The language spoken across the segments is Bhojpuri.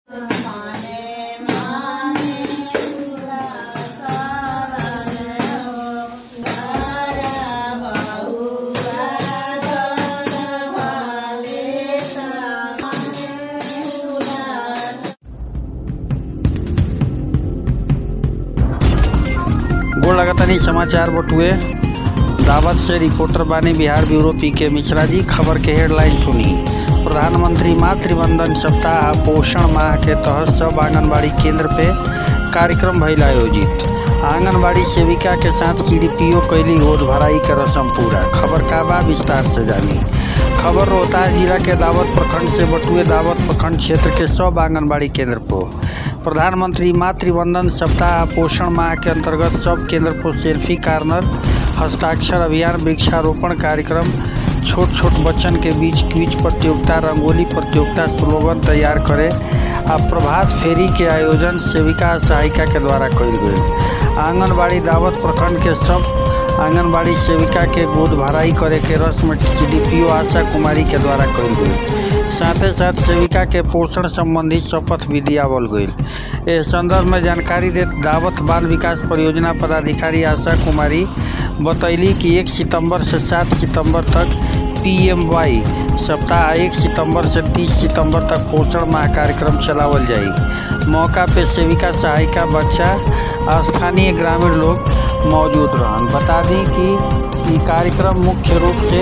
गोड़ लगातानी समाचार बटुए दावत से रिपोर्टर बानी बिहार ब्यूरो पी के मिश्रा जी खबर के हेडलाइन सुनी प्रधानमंत्री मातृ वंदन सप्ताह पोषण माह के तहत सब आंगनबाड़ी केंद्र पे कार्यक्रम भइल आयोजित आंगनबाड़ी सेविका के साथ सीडीपीओ कैली गोद भराई के रस्म पूरा खबर का बा विस्तार से जानी खबर रोहतास जिला के दावत प्रखंड से बटुए दावत प्रखंड क्षेत्र के सब आंगनबाड़ी केंद्र पर प्रधानमंत्री मातृ वंदन सप्ताह पोषण माह के अंतर्गत सब केंद्र पर सेल्फी कार्नर हस्ताक्षर अभियान वृक्षारोपण कार्यक्रम छोट छोट बच्चन के बीच क्विज प्रतियोगिता रंगोली प्रतियोगिता स्लोगन तैयार करे आ प्रभात फेरी के आयोजन सेविका आ सहायिका के द्वारा कयल गई आंगनबाड़ी दावत प्रखंड के सब आंगनबाड़ी सेविका के गोद भराई करे के रस्म सीडीपीओ आशा कुमारी के द्वारा कयल गई साथे साथ सेविका के पोषण संबंधी शपथ भी दियावल गई इस संदर्भ में जानकारी दे दावत बाल विकास परियोजना पदाधिकारी आशा कुमारी बतैली कि एक सितंबर से सात सितंबर तक पीएमवाई सप्ताह एक सितंबर से 30 सितंबर तक पोषण माह कार्यक्रम चलावल जाई मौका पे सेविका सहायिका बच्चा स्थानीय ग्रामीण लोग मौजूद रहन बता दी कि ये कार्यक्रम मुख्य रूप से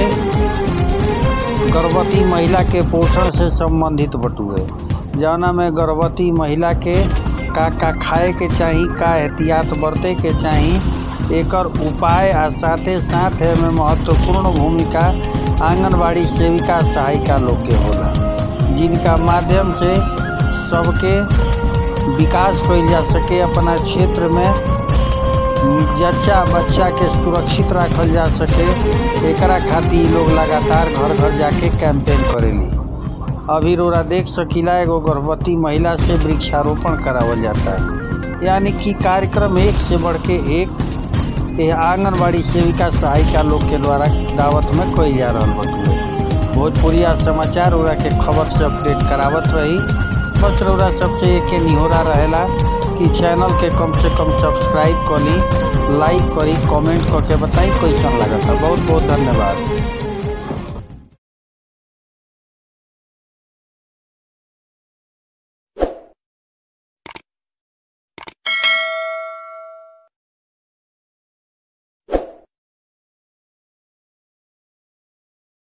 गर्भवती महिला के पोषण से संबंधित बटुए जौना में गर्भवती महिला के का का खाए के चाही का एहतियात बरते के चाही एकर उपाय आ साथे साथ में महत्वपूर्ण भूमिका आंगनबाड़ी सेविका सहायिका लोग के होला जिनका माध्यम से सबके विकास कइल जा सके अपना क्षेत्र में जच्चा बच्चा के सुरक्षित रखल जा सके एकरा खातिर लोग लगातार घर घर जाके कैंपेन करेली अभी रोरा देख सकीला एगो गर्भवती महिला से वृक्षारोपण करावल जाता है यानी कि कार्यक्रम एक से बढ़ के एक यह आंगनबाड़ी सेविका सहायिका लोग के द्वारा दावत में कइल जा रहा बटुए भोजपुरिया समाचार उरा के खबर से अपडेट करावत रही बस रौरा सबसे एक निहोरा रहेला कि चैनल के कम से कम सब्सक्राइब करी लाइक करी कमेंट करके बताई कैसन लगता बहुत बहुत धन्यवाद